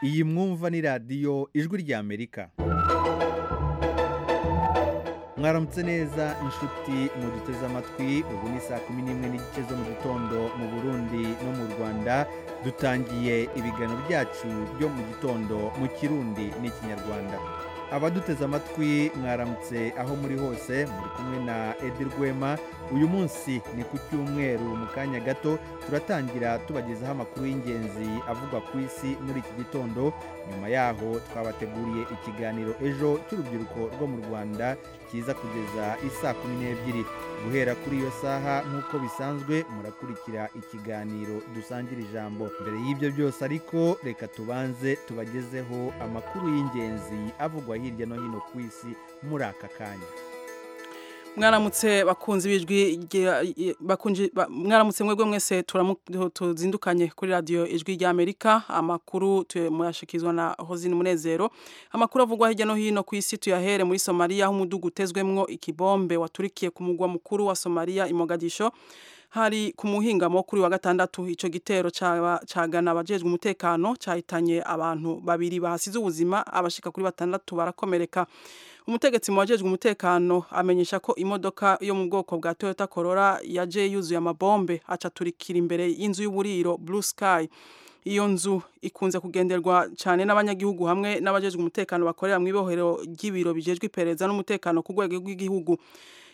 iyi mwumva ni radiyo ijwi ry'amerika mwaramutse neza inshuti muduteze amatwi ubu ni saa kumi n'imwe n'igice zo mu gitondo mu burundi no mu rwanda dutangiye ibiganiro byacu byo mu gitondo mu kirundi n'ikinyarwanda abaduteze amatwi mwaramutse aho muri hose muri kumwe na edi rwema uyu munsi ni ku cyumweru mu kanya gato turatangira tubagezaho amakuru y'ingenzi avugwa ku isi muri iki gitondo nyuma yaho twabateguriye ikiganiro ejo cy'urubyiruko rwo mu rwanda kiza kugeza isaa kumi n'ebyiri guhera kuri iyo saha nk'uko bisanzwe murakurikira ikiganiro dusangira ijambo mbere y'ibyo byose ariko reka tubanze tubagezeho amakuru y'ingenzi avugwa hirya no hino ku isi muri aka kanya mwaramutse bakunze ibijwi mwaramutse mwebwe mwese tuzindukanye kuri radiyo ijwi ry'amerika amakuru muyashikizwa na hozine umunezero amakuru avugwa hirya no hino ku isi tuyahere muri somaliya aho umudugu utezwemwo ikibombe waturikiye ku mugwa mukuru wa somaliya imogadisho hari ku muhingamo kuri wa gatandatu icyo gitero cyagana abajejwe umutekano cyahitanye abantu babiri bahasize ubuzima abashika kuri batandatu barakomereka umutegetsi mu wajejwe umutekano amenyesha ko imodoka yo mu bwoko bwa toyota korora yaje yuzuye amabombe acaturikira imbere y'inzu y'uburiro blue sky iyo nzu ikunze kugenderwa cyane n'abanyagihugu hamwe n'abajejwe umutekano bakorera mu ibohero ry'ibiro bijejwe iperereza n'umutekano ku rwego rw'igihugu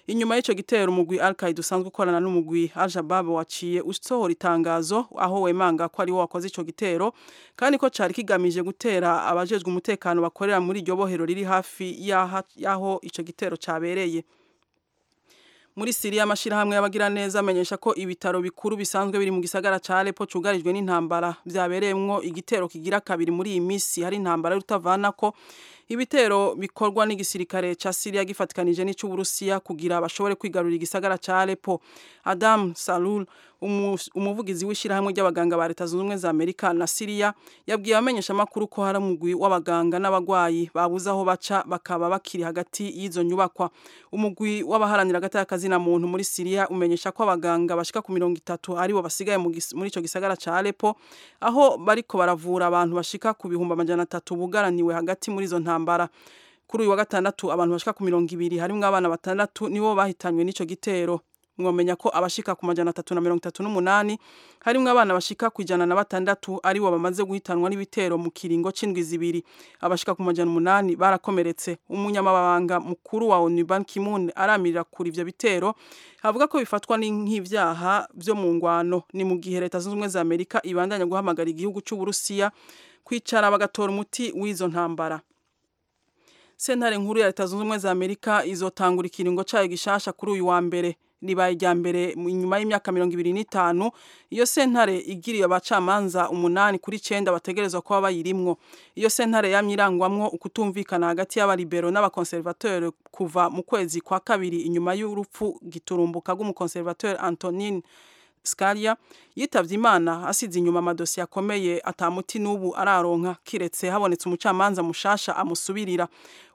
inyuma y'icyo gitero umugwi Al-Qaeda usanzwe ukorana n'umugwi Al-Shabaab waciye usohora itangazo aho wemanga ko ari wo wakoze icyo gitero kandi ko cyari kigamije gutera abajejwe umutekano bakorera muri iryo bohero riri hafi y'aho icyo gitero cyabereye muri Syria amashirahamwe y'abagiraneza amenyesha ko ibitaro bikuru bisanzwe biri mu gisagara ca Aleppo cugarijwe n'intambara byabereyemwo igitero kigira kabiri muri iyi misi hari intambara rutavana ko ibitero bikorwa n'igisirikare ca Syria gifatikanije n'ic'Uburusiya kugira bashobore kwigarurira igisagara ca Aleppo Adam Salul umuvugizi w'ishyirahamwe ry'abaganga ba leta zunze ubumwe za amerika na siriya yabwiye abamenyesha amakuru ko hari umugwi w'abaganga n'abarwayi babuze aho baca bakaba bakiri hagati y'izo nyubakwa umugwi w'abaharanira agataka muntu muri siriya umenyesha ko abaganga bashika ku mirongo itatu aribo basigaye muri icyo gisagara cya Aleppo aho bariko baravura abantu bashika ku bihumbi amajana atatu bugaraniwe hagati muri izo ntambara kuri uyu wa gatandatu abantu bashika ku mirongo ibiri harimo abana batandatu nibo bahitanywe n'icyo gitero mwamenya ko abashika ku majana atatu na mirongo itatu n'umunani harimo abana bashika ku ijana na batandatu aribo bamaze guhitanwa n'ibitero mu kiringo c'indwi zibiri abashika ku majana umunani barakomeretse umunyamabanga mukuru wa onu ban kimun aramirira kuri ivyo bitero avuga ko bifatwa nk'ivyaha vyo mu ngwano ni mu gihe leta zunze ubumwe za amerika ibandanya guhamagara igihugu c'uburusiya kwicara bagatora umuti w'izo ntambara sentare nkuru ya leta zunze ubumwe za amerika izotangura ikiringo cayo gishasha kuri uyu wa mbere ribaye rya mbere nyuma y'imyaka mirongo ibiri n'itanu iyo sentare igiriye abacamanza umunani kuri icyenda bategerezwa kuba bayirimwo iyo sentare yamye irangwamwo ukutumvikana hagati y'abalibero n'abakonservateri kuva mu kwezi kwa kabiri inyuma y'urupfu giturumbuka rw'umukonservateri antonine scalia yitabye imana asize inyuma amadosiye akomeye atamuti n'ubu araronka kiretse habonetse umucamanza mushasha amusubirira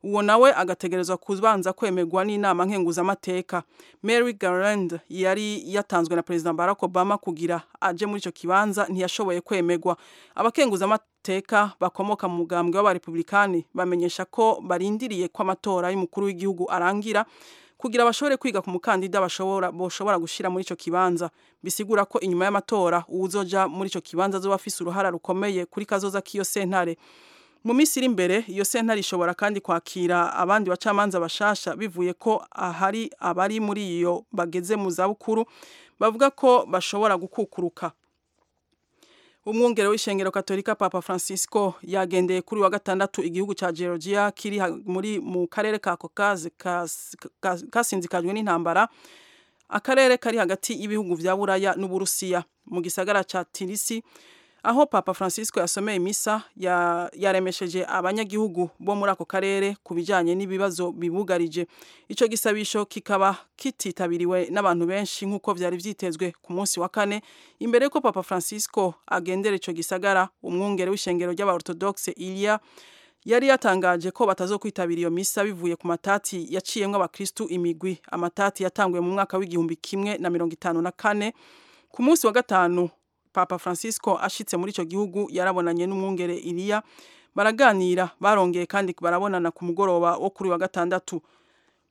uwo nawe agategerezwa kubanza kwemerwa n'inama nkenguzamateka mary garland yari yatanzwe na perezida barack obama kugira aje muri icyo kibanza ntiyashoboye kwemerwa abakenguzamateka bakomoka mu mugambwe w'abarepublikani bamenyesha ko barindiriye ko amatora y'umukuru w'igihugu arangira kugira bashobore kwiga ku mukandida bashobora boshobora gushira muri ico kibanza bisigura ko inyuma y'amatora uzoja muri ico kibanza azoba afise uruhara rukomeye kuri kazoza k'iyo sentare mu minsi iri imbere iyo sentare ishobora kandi kwakira abandi bacamanza bashasha bivuye ko ahari abari muri iyo bageze mu zabukuru bavuga ko bashobora gukukuruka umwungere w'ishengero katolika papa francisco yagendeye kuri wa gatandatu igihugu cya georgia kiri muri mu karere ka kokazi kasinzikajwe n'intambara akarere kari hagati y'ibihugu bya buraya n'uburusiya mu gisagara cya tirisi aho papa francisco yasomeye misa yaremesheje abanyagihugu bo muri ako karere ku bijyanye n'ibibazo bibugarije icyo gisabisho kikaba kititabiriwe n'abantu benshi nk'uko byari byitezwe ku munsi wa kane imbere y'uko papa francisco agendera icyo gisagara umwungere w'ishengero ry'abaortodogise iriya yari yatangaje ko batazo kwitabira iyo misa bivuye ku matati yaciyemo abakirisitu imigwi amatati yatanguye mu mwaka w'igihumbi kimwe na mirongo itanu na kane ku munsi wa gatanu papa francisco ashitse muri icyo gihugu yarabonanye n'umwungere iriya baraganira barongeye kandi barabonana ku mugoroba wo kuri wa gatandatu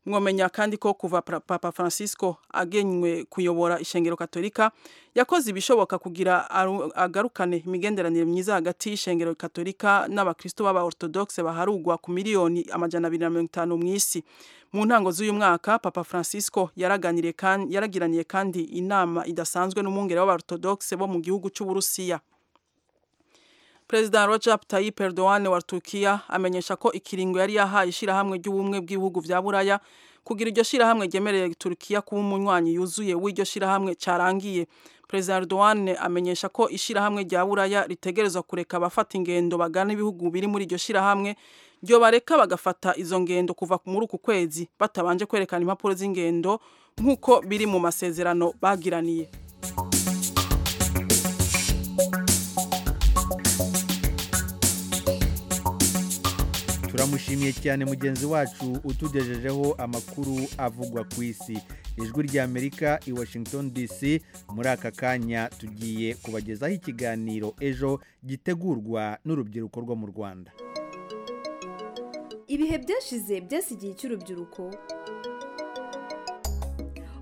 mwomenya kandi ko kuva papa francisco agenywe kuyobora ishengero katolika yakoze ibishoboka kugira agarukane imigenderanire myiza hagati y'ishengero katolika n'abakristo b'abaorthodoxe baharugwa ku miliyoni amajana abiri na mirongo itanu mu isi mu ntango z'uyu mwaka papa francisco yaraganiriye kandi yaragiraniye kandi inama idasanzwe n'umwungere w'abaorthodoxe bo mu gihugu cy'uburusiya Perezida Recep Tayyip Erdogan wa Turkiya amenyesha ko ikiringo yari yahaye ishirahamwe ry'ubumwe bw'ibihugu vya Buraya kugira iryo shirahamwe ryemereye Turkiya kuba umunywanyi yuzuye w'iryo shirahamwe carangiye. Perezida Erdogan amenyesha ko ishirahamwe rya Buraya ritegerezwa kureka abafata ingendo bagana ibihugu biri muri iryo shirahamwe ryo bareka bagafata izo ngendo kuva muri uku kwezi batabanje kwerekana impapuro z'ingendo nk'uko biri mu masezerano bagiraniye. turamushimiye cyane mugenzi wacu utugejejeho amakuru avugwa ku isi ijwi ry'amerika i washington dc muri aka kanya tugiye kubagezaho ikiganiro ejo gitegurwa n'urubyiruko rwo mu rwanda ibihe byashize byasi igihe cy'urubyiruko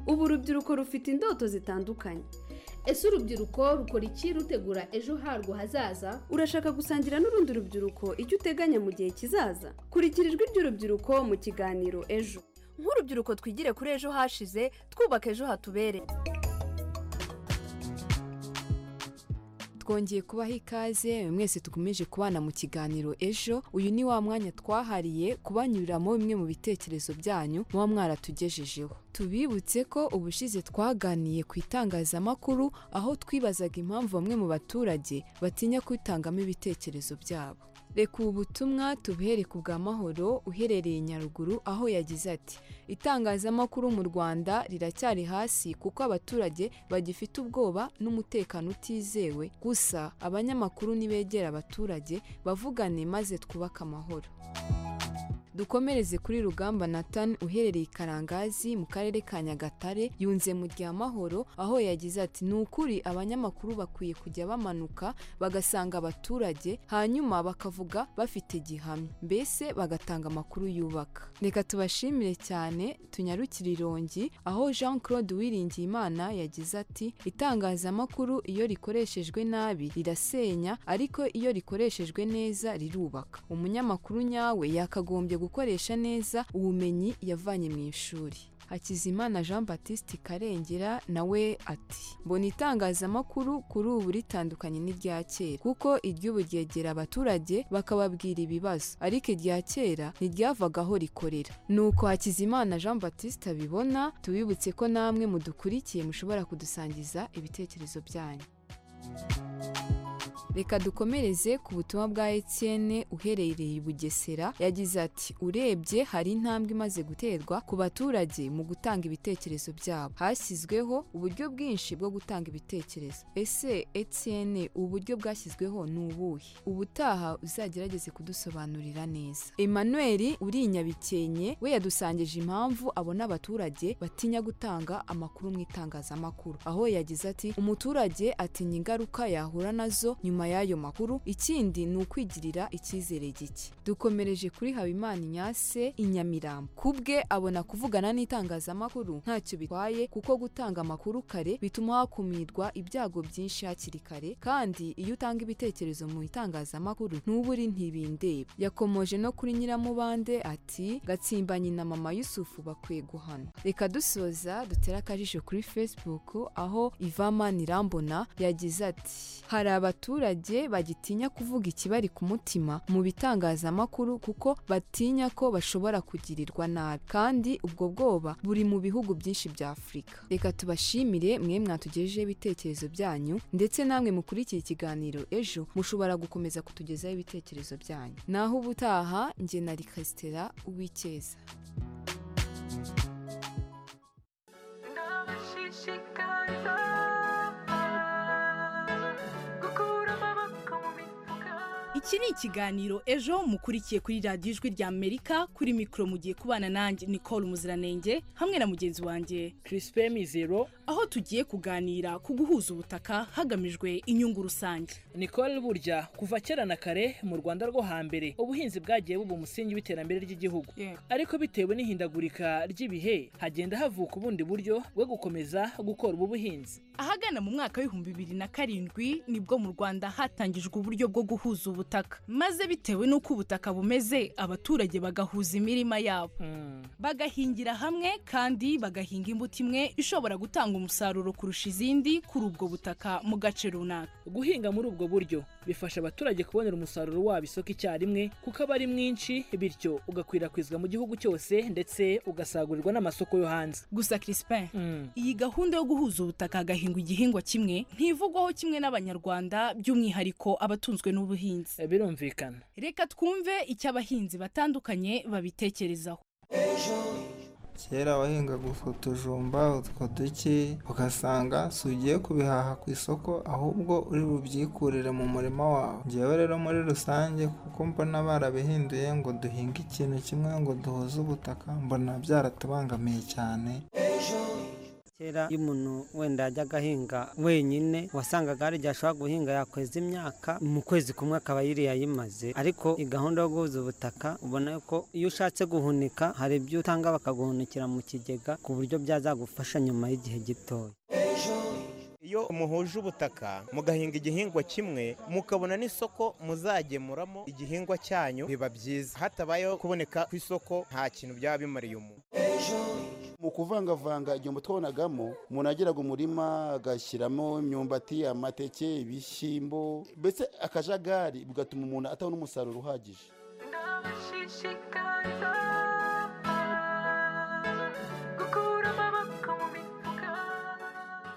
ubu urubyiruko rufite indoto zitandukanye ese urubyiruko rukora iki rutegura ejo harwo hazaza urashaka gusangira n'urundi rubyiruko icyo uteganya mu gihe kizaza kurikira ijwi ry'urubyiruko mu kiganiro ejo nk'urubyiruko twigire kuri ejo hashize twubaka ejo hatubereye twongeye kubaha ikaze mwese tukomeje kubana mu kiganiro ejo uyu ni wa mwanya twahariye kubanyuriramo bimwe mu bitekerezo byanyu muba mwaratugejejeho tubibutse ko ubushize twaganiye ku itangazamakuru aho twibazaga impamvu bamwe mu baturage batinya kwitangamo ibitekerezo byabo reka ubu butumwa tubuhere ku bwa mahoro uherereye nyaruguru aho yagize ati itangazamakuru mu rwanda riracyari hasi kuko abaturage bagifite ubwoba n'umutekano utizewe gusa abanyamakuru ntibegera abaturage bavugane maze twubake amahoro dukomereze kuri rugamba Nathan uherereye i karangazi mu karere ka nyagatare yunze mu gihe amahoro aho yagize ati ni ukuri abanyamakuru bakwiye kujya bamanuka bagasanga abaturage hanyuma bakavuga bafite gihamya mbese bagatanga amakuru yubaka reka tubashimire cyane tunyarukire irongi aho jean claude Uwiringiyimana yagize ati itangazamakuru iyo rikoreshejwe nabi rirasenya ariko iyo rikoreshejwe neza rirubaka umunyamakuru nyawe yakagombye gukoresha neza ubumenyi yavanye mu ishuri hakizimana jean batiste karengera nawe ati mbona itangazamakuru kuri ubu ritandukanye n'irya kera kuko iry'ubu ryegera abaturage bakababwira ibibazo ariko irya kera ntiryavaga aho rikorera nuko hakizimana jean batiste abibona tubibutse ko namwe mudukurikiye mushobora kudusangiza ibitekerezo byanyu reka dukomereze ku butumwa bwa Etienne uherereye i bugesera yagize ati urebye hari intambwe imaze guterwa ku baturage mu gutanga ibitekerezo byabo hashyizweho uburyo bwinshi bwo gutanga ibitekerezo ese Etienne ubu buryo bwashyizweho ni ubuhe ubutaha uzagerageze kudusobanurira neza Emmanuel uri inyabikenye we yadusangije impamvu abona abaturage batinya gutanga amakuru mu itangazamakuru aho yagize ati umuturage atinya ingaruka yahura nazo nyuma y'ayo makuru ikindi ni ukwigirira icyizere gike dukomereje kuri habimana inyase inyamirambo ku bwe abona kuvugana n'itangazamakuru ntacyo bitwaye kuko gutanga amakuru kare bituma hakumirwa ibyago byinshi hakiri kare kandi iyo utanga ibitekerezo mu itangazamakuru ntuburi ntibindeba yakomoje no kuri nyiramubande ati gatsimba nyina mama yusufu bakwiye guhana reka dusoza dutere akajisho kuri facebook aho ivama nirambona yagize ati hari abaturage bagitinya kuvuga ikibari ku mutima mu bitangazamakuru kuko batinya ko bashobora kugirirwa nabi kandi ubwo bwoba buri mu bihugu byinshi bya afurika reka tubashimire mwe mwatugejejeho ibitekerezo byanyu ndetse namwe mukurikiye ikiganiro ejo mushobora gukomeza kutugezaho ibitekerezo byanyu naho ubutaha njye na rikasitera uw'icyeza iki ni ikiganiro ejo mukurikiye kuri radiyo ijwi rya amerika kuri mikoro mugiye kubana nanjye nicole umuziranenge hamwe na mugenzi wanjye kirisipe mizero aho tugiye kuganira ku guhuza ubutaka hagamijwe inyungu rusange nicole burya kuva kera na kare mu rwanda rwo hambere ubuhinzi bwagiye buba umusingi w'iterambere ry'igihugu ariko bitewe n'ihindagurika ry'ibihe hagenda havuka ubundi buryo bwo gukomeza gukora ubu buhinzi ahagana mu mwaka w'ibihumbi bibiri na karindwi nibwo mu rwanda hatangijwe uburyo bwo guhuza ubutaka maze bitewe n'uko ubutaka bumeze abaturage bagahuza imirima yabo Mm. bagahingira hamwe kandi bagahinga imbuto imwe ishobora gutanga umusaruro kurusha izindi kuri ubwo butaka mu gace runaka guhinga muri ubwo buryo bifasha abaturage kubonera umusaruro wabo isoko icyarimwe kuko aba ari mwinshi bityo ugakwirakwizwa mu gihugu cyose ndetse ugasagurirwa n'amasoko yo hanze gusa Crispin Mm. iyi gahunda yo guhuza ubutaka hagahingwa igihingwa kimwe ntivugwaho kimwe n'abanyarwanda by'umwihariko abatunzwe n'ubuhinzi birumvikana reka twumve icyo abahinzi batandukanye babitekerezaho kera wahingaga utwo tujumba utwo duke ugasanga si ugiye kubihaha ku isoko ahubwo uri bubyikurire mu murima wawe ngewe rero muri rusange kuko mbona barabihinduye ngo duhinge ikintu kimwe ngo duhuze ubutaka mbona byaratubangamiye cyane kera iyo umuntu wenda yajyaga ahinga wenyine wasangaga hari igihe ashobora guhinga yakweza imyaka mu kwezi kumwe akaba yiri yayimaze ariko iyi gahunda yo guhuza ubutaka ubona ko iyo ushatse guhunika hari ibyo utanga bakaguhunikira mu kigega ku buryo byazagufasha nyuma y'igihe gitoya iyo muhuje ubutaka mugahinga igihingwa kimwe mukabona n'isoko muzagemuramo igihingwa cyanyu biba byiza hatabayeho kuboneka ku isoko nta kintu byaba bimariye umuntu mu kuvangavanga igihombo twabonagamo umuntu yageraga umurima agashyiramo imyumbati amateke ibishyimbo mbese akajagari bigatuma umuntu atabona umusaruro uhagije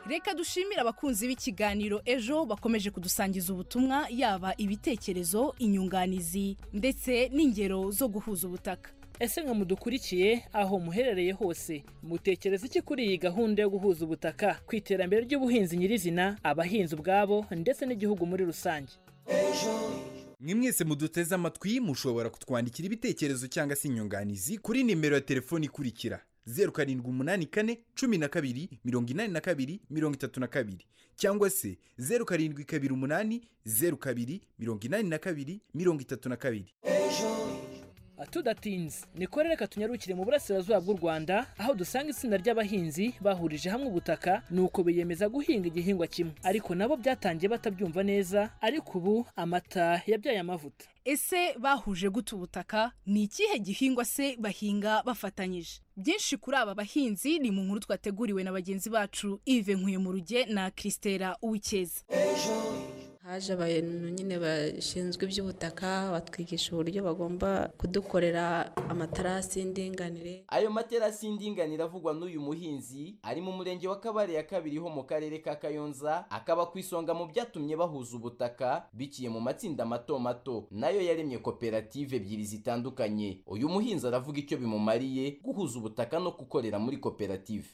reka dushimire abakunzi b'ikiganiro ejo bakomeje kudusangiza ubutumwa yaba ibitekerezo inyunganizi ndetse n'ingero zo guhuza ubutaka ese nka mudukurikiye aho muherereye hose mutekereza iki kuri iyi gahunda yo guhuza ubutaka ku iterambere ry'ubuhinzi nyirizina abahinzi ubwabo ndetse n'igihugu muri rusange mwe mwese muduteze amatwi mushobora kutwandikira ibitekerezo cyangwa se inyunganizi kuri nimero ya telefoni ikurikira zeru karindwi umunani kane cumi na kabiri mirongo inani na kabiri mirongo itatu na kabiri cyangwa se zeru karindwi kabiri umunani zeru kabiri mirongo inani na kabiri mirongo itatu na kabiri tudatinze nikore reka tunyarukire mu burasirazuba bw'u rwanda aho dusanga itsinda ry'abahinzi bahurije hamwe ubutaka nuko biyemeza guhinga igihingwa kimwe ariko nabo byatangiye batabyumva neza ariko ubu amata yabyaye amavuta ese bahuje gute ubutaka ni ikihe gihingwa se bahinga bafatanyije byinshi kuri aba bahinzi ni mu nkuru twateguriwe na bagenzi bacu ive nkuye mu ruge na christera uwikeza haje abantu nyine bashinzwe iby'ubutaka batwigisha uburyo bagomba kudukorera amatarasi y'indinganire ayo materasi y'indinganire avugwa n'uyu muhinzi ari mu murenge wa kabare ya kabiri ho mu karere ka kayonza akaba ku isonga mu byatumye bahuza ubutaka biciye mu matsinda mato mato nayo yaremye koperative ebyiri zitandukanye uyu muhinzi aravuga icyo bimumariye guhuza ubutaka no gukorera muri koperative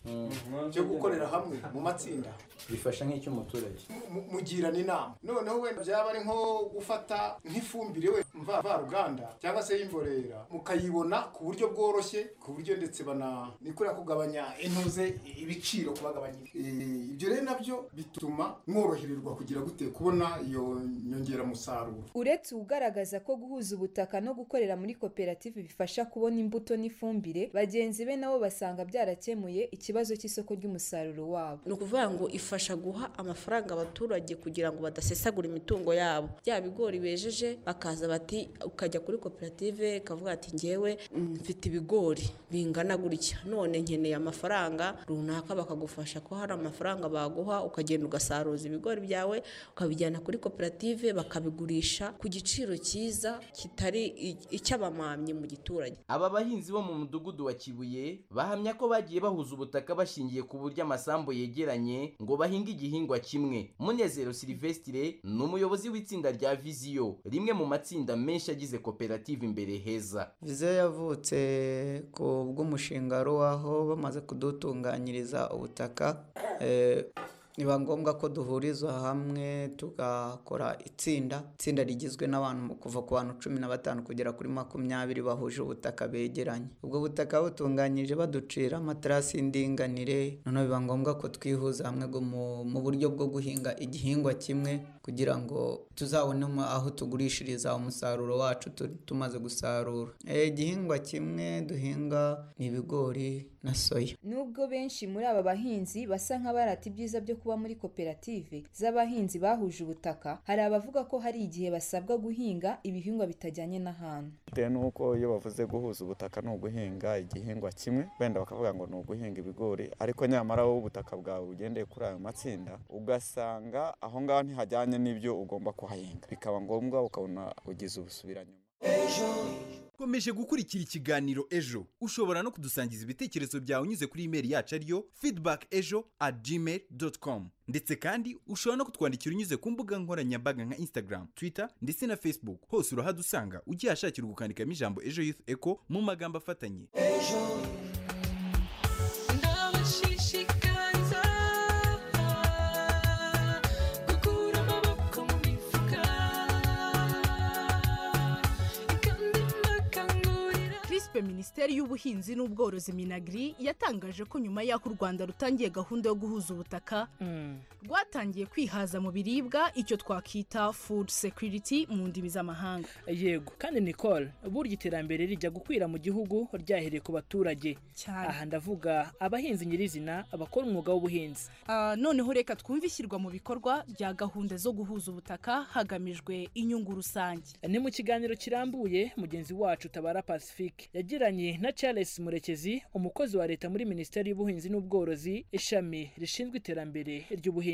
cyo gukorera hamwe mu matsinda bifasha nk'icy'umuturage mu- mugirana inama noneho wenda byaba ari nko gufata nk'ifumbire we mva- mvaruganda cyangwa se y'imborera mukayibona ku buryo bworoshye ku buryo ndetse bana ni kuriya kugabanya intuze ibiciro kubagabanyiriza Eh, ibyo rero nabyo bituma mworohererwa kugira gute kubona iyo nyongeramusaruro uretse ugaragaza ko guhuza ubutaka no gukorera muri koperative bifasha kubona imbuto n'ifumbire bagenzi be nabo basanga byarakemuye ikibazo cy'isoko ry'umusaruro wabo ni ukuvuga ngo ifasha guha amafaranga abaturage kugira ngo badasesagura imitungo yabo bya bigori bejeje bakaza bati ukajya kuri koperative ikavuga ati ngewe mm, mfite ibigori bingana gutya none nkeneye amafaranga runaka bakagufasha ko hari amafaranga baguha ukagenda ugasaruza ibigori byawe ukabijyana kuri koperative bakabigurisha ku giciro cyiza kitari i- icy'abamamyi mu giturage aba bahinzi bo mu mudugudu wa kibuye bahamya ko bagiye bahuza ubutaka bashingiye ku buryo amasambu yegeranye ngo bahinge igihingwa kimwe munezero silivesitire ni umuyobozi w'itsinda rya viziyo rimwe mu matsinda menshi agize koperative imbere heza viziyo yavutse ku bw'umushinga ruwaho bamaze kudutunganyiriza ubutaka eh, biba ngombwa ko duhurizwa hamwe tugakora itsinda itsinda rigizwe n'abantu mu kuva ku bantu cumi na batanu kugera kuri makumyabiri bahuje ubutaka begeranye ubwo butaka butunganyije baducira amaterasi y'indinganire noneho biba ngombwa ko twihuza hamwe ngo mu- mu buryo bwo guhinga igihingwa kimwe kugira ngo tuzabone mu- aho tugurishiriza umusaruro wacu tu- tumaze gusarura Eh, igihingwa kimwe duhinga ni ibigori na soya Nubwo benshi muri aba bahinzi basa nk'abarata ibyiza byo kuba muri koperative z'abahinzi bahuje ubutaka, hari abavuga ko hari igihe basabwa guhinga ibihingwa bitajyanye n'ahantu. bitewe n'uko iyo bavuze guhuza ubutaka ni uguhinga igihingwa kimwe wenda bakavuga ngo ni uguhinga ibigori ariko nyamara wowe ubutaka bwawe ugendeye kuri ayo matsinda ugasanga aho ngaho ntihajyanye n'ibyo ugomba kuhahinga bikaba ngombwa ukabona ugize ubusubiranyuma ukomeje gukurikira ikiganiro ejo ushobora no kudusangiza ibitekerezo byawe unyuze kuri imeri yacu ariyo feedback ejo at gmail com ndetse kandi ushobora no kutwandikira unyuze ku mbuga nkoranyambaga nka instagram twitter ndetse na facebook hose urahadusanga ugihashakira gukandikamo ijambo ejo youth echo mu magambo afatanye ndabashishikariza gukura amaboko mu mifuka Crispe Minisiteri y'Ubuhinzi n'Ubworozi Minagri yatangaje ko nyuma y'aho u Rwanda rutangiye gahunda yo guhuza ubutaka rwatangiye kwihaza mu biribwa icyo twakita food security mu ndimi z'amahanga yego kandi nicole burya iterambere rijya gukwira mu gihugu ryahereye ku baturage aha ndavuga abahinzi nyirizina abakora umwuga w'ubuhinzi Ah, noneho reka twumve ishyirwa mu bikorwa rya gahunda zo guhuza ubutaka hagamijwe inyungu rusange ni mu kiganiro kirambuye mugenzi wacu tabara pacifique yagiranye na charles murekezi umukozi wa leta muri minisiteri y'ubuhinzi n'ubworozi ishami rishinzwe iterambere ry'ubuhinzi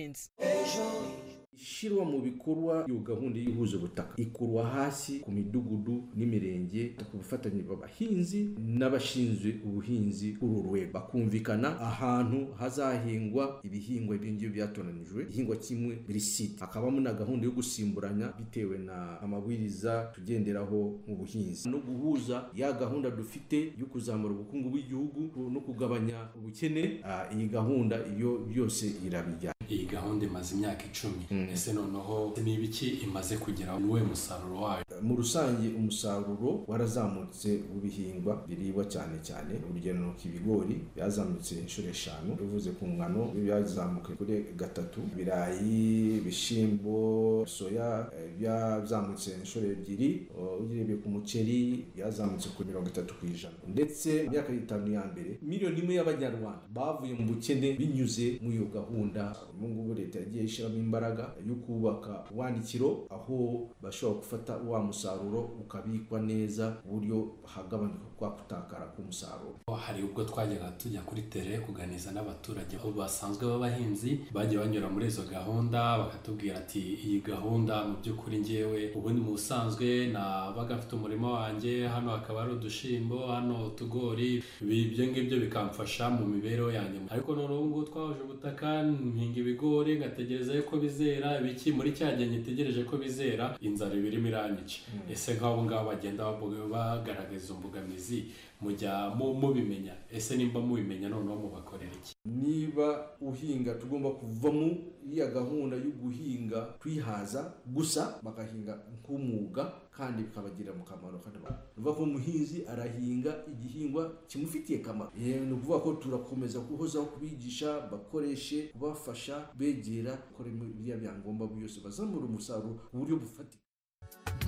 ishyirwa mu bikorwa iyo gahunda y'ihuje ubutaka ikurwa hasi ku midugudu n'imirenge ku bufatanye bw'abahinzi n'abashinzwe ubuhinzi uru rwego bakumvikana ahantu hazahingwa ibihingwa by'ingibyo byatoranijwe igihingwa kimwe buri site hakabamo na gahunda yo gusimburanya bitewe na amabwiriza tugenderaho mu buhinzi no guhuza ya gahunda dufite yo kuzamura ubukungu bw'igihugu no kugabanya ubukene ah, iyi gahunda iyo byose irabijyana iyi gahunda imaze imyaka icumi ese noneho ni ibiki imaze kugeraho n'uwe musaruro wayo mu rusange umusaruro warazamutse w'ibihingwa biribwa cyane cyane urugero ni uko ibigori byazamutse inshuro eshanu bivuze ku ngano byazamuka kuri gatatu ibirayi ibishyimbo soya eh, byazamutse inshuro ebyiri Oh, ugerebye ku muceri byazamutse kuri mirongo itatu ku ijana ndetse mu myaka itanu ya mbere miliyoni imwe y'abanyarwanda bavuye mu bukene binyuze muri iyo gahunda ubu ngubu leta yagiye ishyiramo imbaraga yo kubaka ubwanikiro aho bashobora gufata wa musaruro ukabikwa neza ku buryo hagabanuka kwa kutakara k'umusaruro hari ubwo twajyaga tujya kuri tere kuganiriza n'abaturage aho basanzwe b'abahinzi bagiye banyura muri izo gahunda bakatubwira ati iyi gahunda mu by'ukuri ngewe ubundi mu busanzwe nabaga mfite umurima wanjye hano hakaba hari udushimbo hano utugori Ibi- ibyo ngibyo bikamfasha mu mibereho yanjye ariko none ubu ngubu twahuje ubutaka mpinga ibigori ngategereza yuko bizera ibiki muri cya gihe ngitegereje ko bizera inzara iba irimo iranyica ese nk'abo ngabo bagenda bavuga- bagaragaza imbogamizi mujya mu- mubimenya ese nimba mubimenya noneho mubakorera iki niba uhinga tugomba kuvamo iriya gahunda yo guhinga twihaza gusa bagahinga nk'umwuga kandi bikabagirira mu kamaro kandi ba- uva ko umuhinzi arahinga igihingwa kimufitiye akamaro Eh, ni ukuvuga ko turakomeza guhozaho kubigisha bakoreshe kubafasha begera gukora biriya byangombwa byose bazamura umusaruro ku buryo bufatika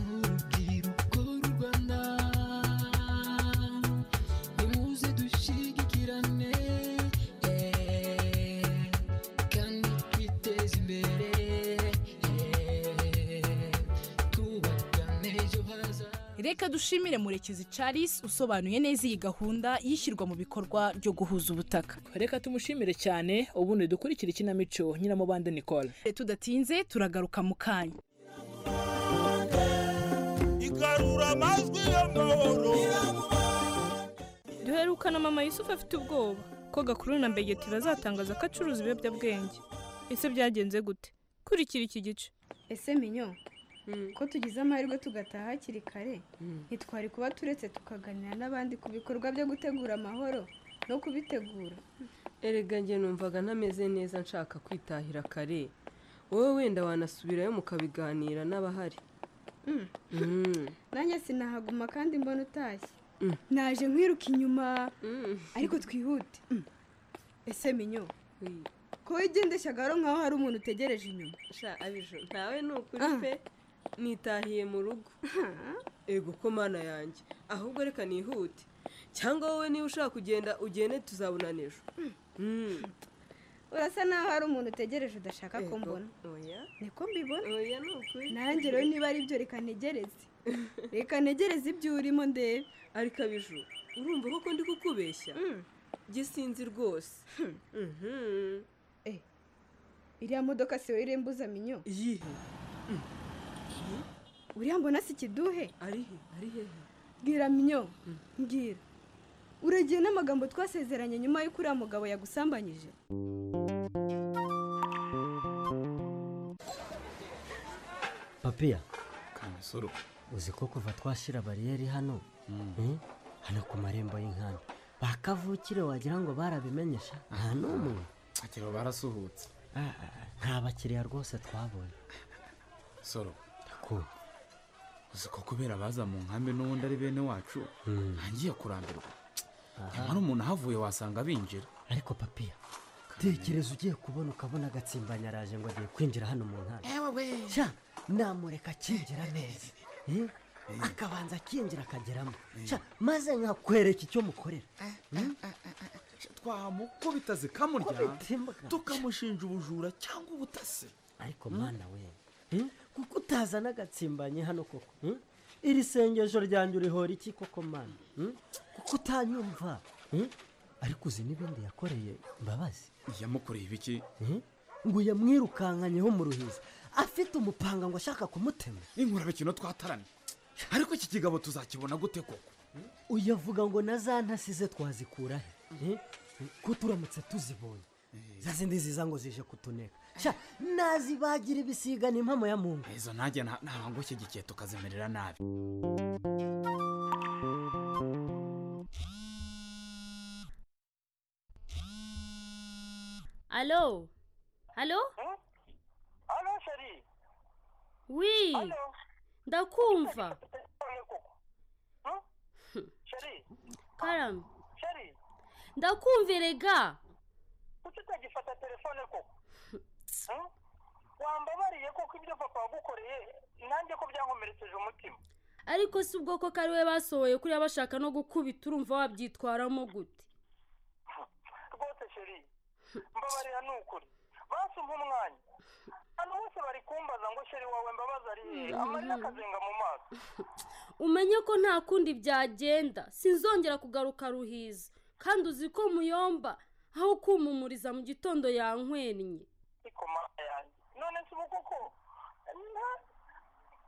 urubyiruko rw'u rwanda nimuze dushyigikirane eh, kandi twiteze imbere eh, twubakane ejo hazaza reka dushimire murekezi charles usobanuye neza iyi gahunda y'ishyirwa mu bikorwa ryo guhuza ubutaka reka tumushimire cyane ubundi dukurikire ikinamico nyiramubande nicole tudatinze turagaruka mu kanya igarura amajwi y'amahoro duherukana mama yusufu afite ubwoba ko gakuru na mbegeti bazatangaza ko acuruza ibiyobyabwenge ese byagenze gute kurikira iki gice ese minyo ko tugize amahirwe tugataha hakiri kare ntitwari kuba turetse tukaganira n'abandi ku bikorwa byo gutegura amahoro no kubitegura erega njye numvaga ntameze neza nshaka kwitahira kare wowe wenda wanasubirayo mukabiganira n'abahari Mm. nanjye sinahaguma kandi mbona utashye Mm. naje nkwiruka inyuma ariko twihute ese minyo ko wigendesha garo nkaho hari umuntu utegereje inyuma sha abijo ntawe ni ukuri pe nitahiye mu rugo ego ko mana yanjye ahubwo reka nihute cyangwa wowe niba ushaka kugenda ugende tuzabona n'ejo Mm. urasa naho hari umuntu utegereje udashaka ko Ego, mbona oya niko mbibona oya ni ukuri nanjye rero niba ari byo reka ntegereze reka ntegereze ibyo urimo ndebe ariko abijuru urumva koko ndi kukubeshya gisinzi rwose iriya modoka si wowe irembuza minyo iyihe uriya mbona si ikiduhe arihe arihe bwira minyo mbwira uragiye n'amagambo twasezeranye nyuma y'uko uriya mugabo yagusambanyije papiya kamusoro uzi ko kuva twashyira bariyeri hano eh, hano ku marembo y'inkanda bakavukire wagira ngo barabimenyesha nta n'umwe akira barasuhutse Ah, ah, nta bakiriya rwose twabonye soro ndakumva uzi ko kubera baza mu nkambi n'ubundi ari bene wacu ntangiye kurambirwa nyamara umuntu ahavuye wasanga binjira ariko papiya tekereza ugiye kubona ukabona agatsimbanyaraje ngo agiye kwinjira hano mu nkanda sha namureka akinjira neza eh, akabanza akinjira akageramo sha maze nkakwereka icyo mukorera Hmm? twamukubita zikamurya Kubita imbwa. tukamushinja ubujura cyangwa ubutasi ariko mwana we eh, kuko utaza n'agatsimbanye hano koko hmm? iri sengesho ryanjye urihora iki koko mwana hmm? kuko utanyumva hmm? ariko uzi n'ibindi yakoreye mbabazi yamukoreye ibiki Hmm? ngo yamwirukankanyeho mu ruhiza afite umupanga ngo ashaka kumutema inkurabe kino twataramye ariko iki kigabo tuzakibona gute koko uyavuga ngo na za ntasize twazikura he Eh? ko turamutse tuzibonye za zindi ziza ngo zije kutuneka sha nazibagira ibisiga ni impamo ya mungu izo nanjye nta- ntabwo nshyigikiye tukazimerera nabi Allô Allô Allô, chérie Oui Ndakumva Chérie Karam Chérie Ndakumva erega Kuki utagifata telefone koko Hmm? Wambabariye koko ibyo papa wagukoreye nanjye ko byankomerekeje umutima ariko si ubwoko ko ari we basohoye kuriya bashaka no gukubita urumva wabyitwaramo gute rwose chérie mbabarira ni ukuri basumpa umwanya abantu bose bari kumbaza ngo chérie wawe mbabaza ari hehe Mhm. amarira akazenga mu maso umenye ko nta kundi byagenda sinzongera kugaruka ruhiza kandi uzi ko muyomba aho kumumuriza mu gitondo yankwenye ariko mama yanjye none si ubu koko nta-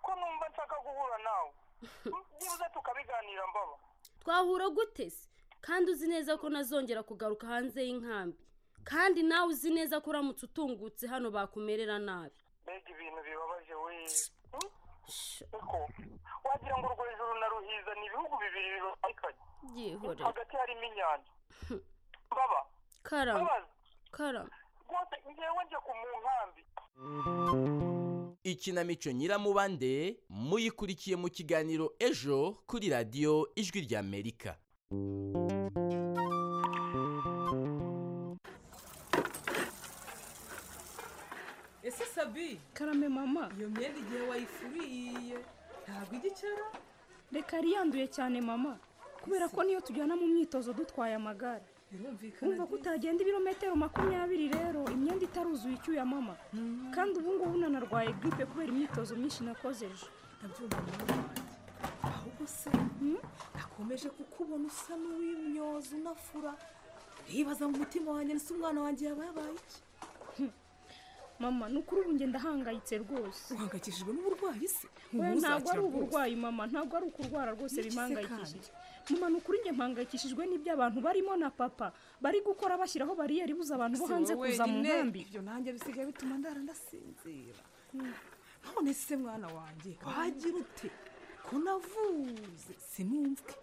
ko numva nshaka guhura nawe byibuze tukabiganira mbaba twahura gute se kandi uzi neza ko nazongera kugaruka hanze y'inkambi kandi nawe uzi neza ko uramutse utungutse hano bakumerera nabi mbega ibintu bibabaje we Hmm? ariko wagira ngo urwo hejuru na ruhiza ni ibihugu bibiri bibatikanye byihorere hagati harimo inyanja baba karama karama rwose ngewe njye ku mu nkambi ikinamico nyiramubande muyikurikiye mu kiganiro ejo kuri radiyo ijwi ry'amerika ese sabi karame mama iyo myenda igihe wayifuriye ntabwo ijya icara reka yanduye cyane mama kubera ko niyo tujyana mu myitozo dutwaye amagare birumvikana wumva ko utagenda ibirometero makumyabiri rero imyenda itaruzuye icyuya mama kandi ubu ngubu nanarwaye giripe kubera imyitozo myinshi nakoze ejo ndabyumva ahubwo se nakomeje kukubona usa n'uwimyoza unafura ntibaza mu mutima wanjye ndetse umwana wanjye yaba yabaye iki mama ni ukuri ubu ngenda ahangayitse rwose uhangayikishijwe n'uburwayi se Ubu ntabwo ari uzakira uburwayi mama ntabwo ari ukurwara rwose Niki se bimpangayikishije mama ni ukuri njye mpangayikishijwe n'ibyo abantu barimo na papa bari gukora bashyiraho bariyeri buze abantu bo Si hanze wowe kuza mu wenyine, nkambi ibyo nanjye bisigaye bituma ndara ndasinzira none se mwana wanjye wagira ute ko navuze sinumvwe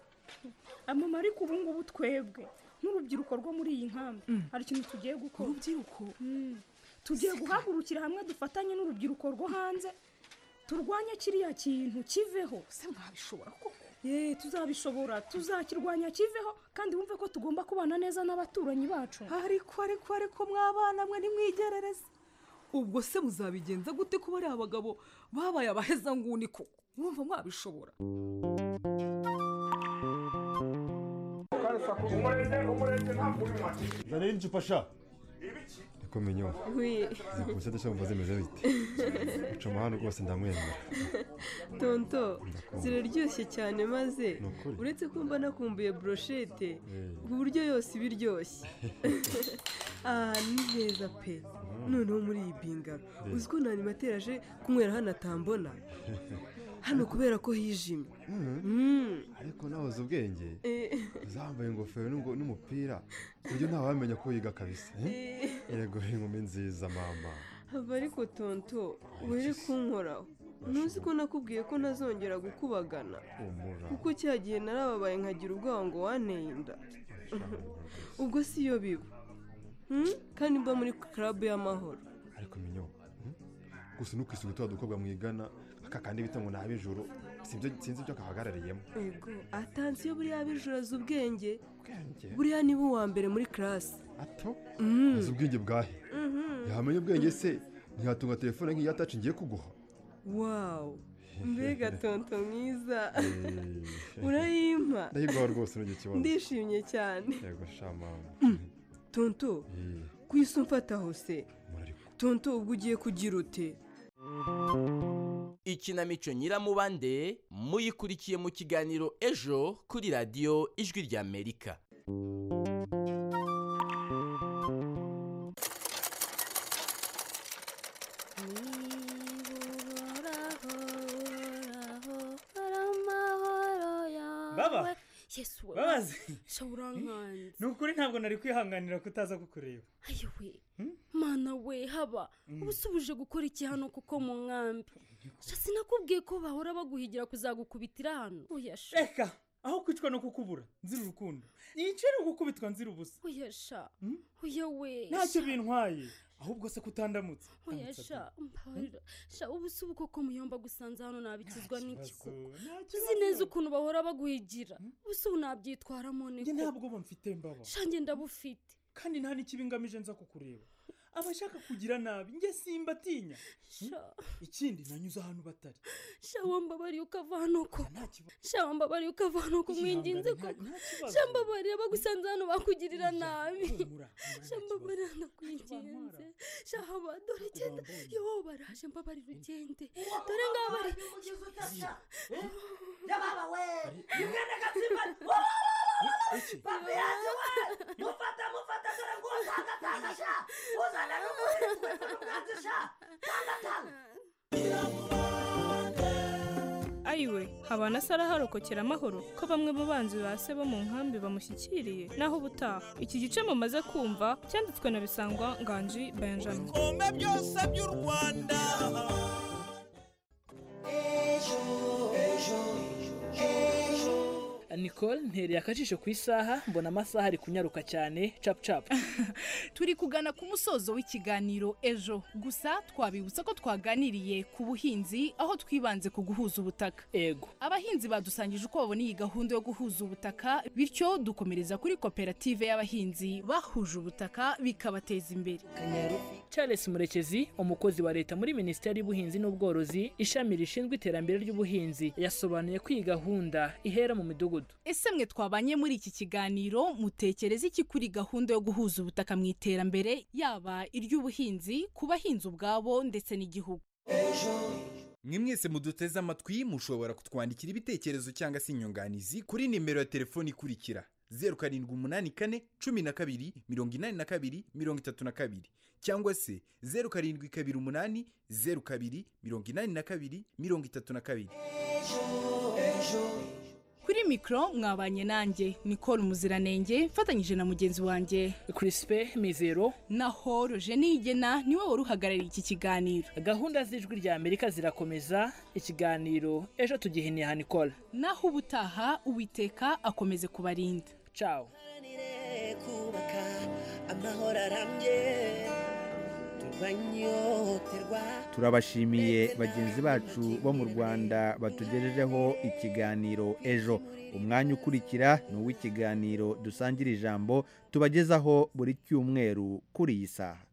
amama ariko ubu ngubu twebwe nk'urubyiruko rwo muri iyi nkambi hari ikintu tugiye gukora urubyiruko tugiye guhagurukira hamwe dufatanye n'urubyiruko rwo hanze turwanye kiriya kintu kiveho se mwabishobora koko yeee tuzabishobora tuzakirwanya kiveho kandi wumve ko tugomba kubana neza n'abaturanyi bacu ariko ariko ariko mw'abana mwe ntimwigerereze ubwo se muzabigenza gute kuba ari abagabo babaye abahezanguni koko mwumva mwabishobora Nari n'icupa sha kumenyeho Oui. gusa ndashobora zimeze bite guca umuhanda rwose ndamwemera tonto ziraryoshye cyane maze uretse kumva nakumbuye broshete Eh. ku buryo yose iba iryoshye aha ni heza pe noneho muri iyi bingaro Eh. uzi ko nani materaje kunywera hano atambona hano kubera ko hijimye Mm. ariko nahoze ubwenge Eh. zambaye ingofero n'ungo- n'umupira ku buryo ntawamenya ko yiga kabisa Eh. yego inkumi nziza mama hava ariko tonto were kunkoraho ntuzi ko nakubwiye ko ntazongera gukubagana umura kuko cya gihe narababaye nkagira ubwoba ngo wanteye inda ubwo si yo biba Hmm? kandi mba muri club y'amahoro ariko minyo hmm? gusa ntukisuge tuba dukobwa mwigana aka kandi bita ngo ni ab'ijoro Sibyo- sinzi ibyo kahagarariyemo yego atansiyo buriya bijuraza ubwenge Ubwenge? buriya niba uwa mbere muri karasi ato Mm. azi ubwenge bwahe yamenya ubwenge se ntiyatunga telefone nk'iya taci ngiye kuguha wawu mbega tonto mwiza Eh. urayimpa ndahirwaho rwose n'icyo kibazo ndishimye cyane yego sha mama tonto Eh. ku isi umfataho se tonto ubwo ugiye kugira ute ikinamico nyiramubande muyikurikiye mu kiganiro ejo kuri radiyo ijwi ry'amerika Baba? yesu Babazi? shaburankanze ni ukuri ntabwo nari kwihanganira kutaza kukureba ayowe mana we haba uba usubije gukora iki hano kuko mu nkambi shasi nakubwiye ko bahora baguhigira kuzagukubitira hano uyasha reka aho kwicwa no kukubura nzira urukundo yicira gukubitwa nzira ubusa uyasha uyawe ntacyo bintwaye ahubwo se kutandamutse uyasha mbabarira sha ubu si ubuko ko muyomba gusanze hano nabikizwa n'iki koko Ntacyo tuzi neza ukuntu bahora baguhigira ubu si ubu nabyitwaramo ni ntabwo bamfite mbaba shange ndabufite kandi nta n'ikibi ngamije nza kukureba aba ashaka kugira nabi njye simba atinya ikindi nanyuze ahantu batari sha wambabariye ukava hano koko sha wambabariye ukava hano ko mwinginze koko sha mbabariye bagusanze hano bakugirira nabi sha mbabarira ndakwinginze sha haba dore genda yo baraje mbabarira ugende dore ngaho bari ayiwe habana se araharokokera amahoro ko bamwe mu banzi ba se bo mu nkambi bamushyikiriye naho ubutaha iki gice mumaze kumva cyanditswe na bisangwa nganji benjamin ibikombe byose by'u rwanda ejo ejo ejo nicole ntereye akajisho ku isaha mbona amasaha ari kunyaruka cyane capu capu turi kugana ku musozo w'ikiganiro ejo gusa twabibutsa ko twaganiriye ku buhinzi aho twibanze ku guhuza ubutaka ego abahinzi badusangije uko babona iyi gahunda yo guhuza ubutaka bityo dukomereza kuri koperative y'abahinzi bahuje ubutaka bikabateza imbere charles murekezi umukozi wa leta muri minisiteri y'ubuhinzi n'ubworozi ishami rishinzwe iterambere ry'ubuhinzi yasobanuye ko iyi gahunda ihera mu midugudu ese mwe twabanye muri iki kiganiro mutekereza iki kuri gahunda yo guhuza ubutaka mu iterambere yaba iry'ubuhinzi ku bahinzi ubwabo ndetse n'igihugu mwe mwese muduteze amatwi mushobora kutwandikira ibitekerezo cyangwa se inyunganizi kuri nimero ya telefoni ikurikira zeru karindwi umunani kane cumi na kabiri mirongo inani na kabiri mirongo itatu na kabiri cyangwa se zeru karindwi kabiri umunani zeru kabiri mirongo inani na kabiri mirongo itatu na kabiri kuri mikoro mwabanye nanjye nicole muziranenge mfatanyije na mugenzi wanjye crispe mizero naho roje nigena niwe wari uhagarariye iki kiganiro gahunda z'ijwi rya amerika zirakomeza ikiganiro ejo tugihiniye aha nicole naho ubutaha uwiteka akomeze kubarinda ciao ejo kubaka amahoro arambye turwanyoterwa turabashimiye bagenzi bacu bo mu rwanda batugejejeho ikiganiro ejo umwanya ukurikira ni uw'ikiganiro dusangira ijambo tubagezaho buri cyumweru kuri iyi saha